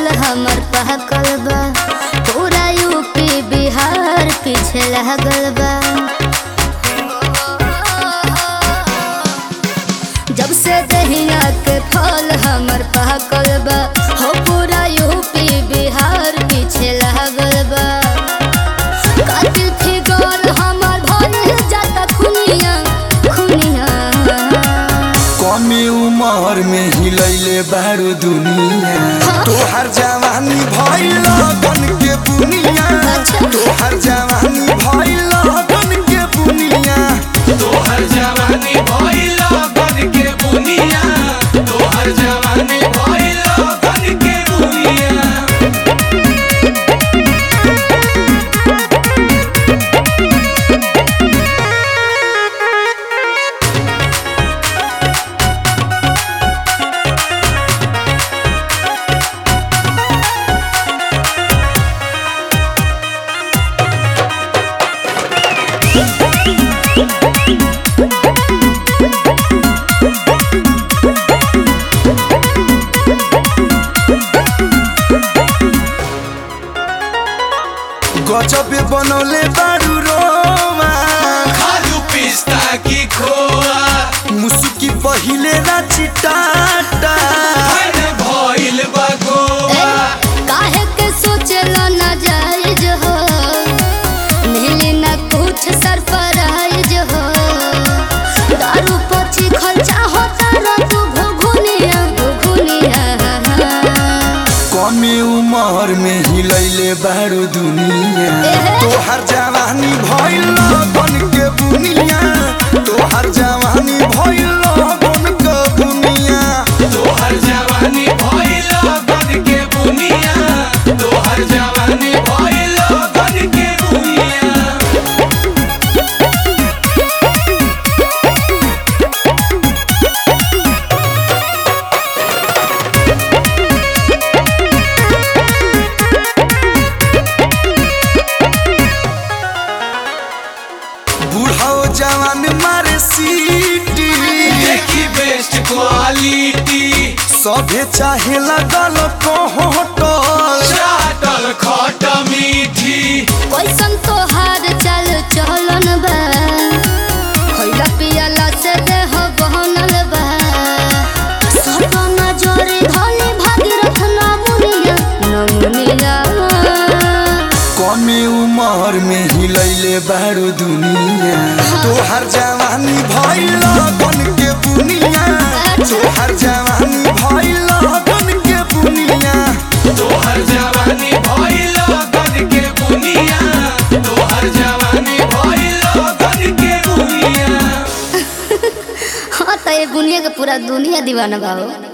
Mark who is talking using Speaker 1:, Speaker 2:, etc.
Speaker 1: फल हमर पहकल बा पूरा यूपी बिहार पीछे लागल बा जब से दहिया के फल हमर पहकल बा हो पूरा यूपी बिहार पीछे लागल बा कातिल फिगर हमर भइल जाता खुनिया खुनिया
Speaker 2: कमे उमर में हिलैले बारू दुनिया तोहर जवानी भइल गन के बुनिया तोहर जवानी भइल गन के बुनिया
Speaker 3: तोहर जवानी भइल गन के बुनिया तोहर जवानी भइल गन के बुनिया
Speaker 2: गजबे बनौले बारू रोमा
Speaker 3: खालू पिस्ता की खोआ
Speaker 2: मुसुकी पहिले ना चिटाटा
Speaker 3: फन भइल बा गोवा
Speaker 1: काहे के सोचला ना जायज हो मिली ना कुछ सरफराइज हो दारू पची खर्चा होता रो तू घुघुनिया घुघुनिया
Speaker 2: कमे उमर में हिलैले बारू दुनिया तोहर जवानी भइल गन के बुनिया तोहर जवानी भइल गन के बुनिया
Speaker 3: तोहर जवानी भइल गन के बुनिया तोहर जवानी भइल गन के बुनिया
Speaker 2: बूढ़ो जवान मारे सीटी
Speaker 3: देखी बेस्ट क्वालिटी
Speaker 2: सभे चाहे लगल कोहटल
Speaker 3: चाटल खट मीठी
Speaker 1: कैसन तोहार चल चलन बा खइला पियला से देह बहनल बा सपना जोरी धली भागीरथ नमुनिया नमुनिया
Speaker 2: कमे उमर में हिलैले बारू दुनिया तोहर जवानी भइल गन के बुनिया तोहर जवानी भइल गन के बुनिया
Speaker 3: तोहर जवानी भइल गन के बुनिया तोहर जवानी भइल गन के बुनिया
Speaker 1: हाँ तो ये बुनिया के पूरा दुनिया दीवाना बा हो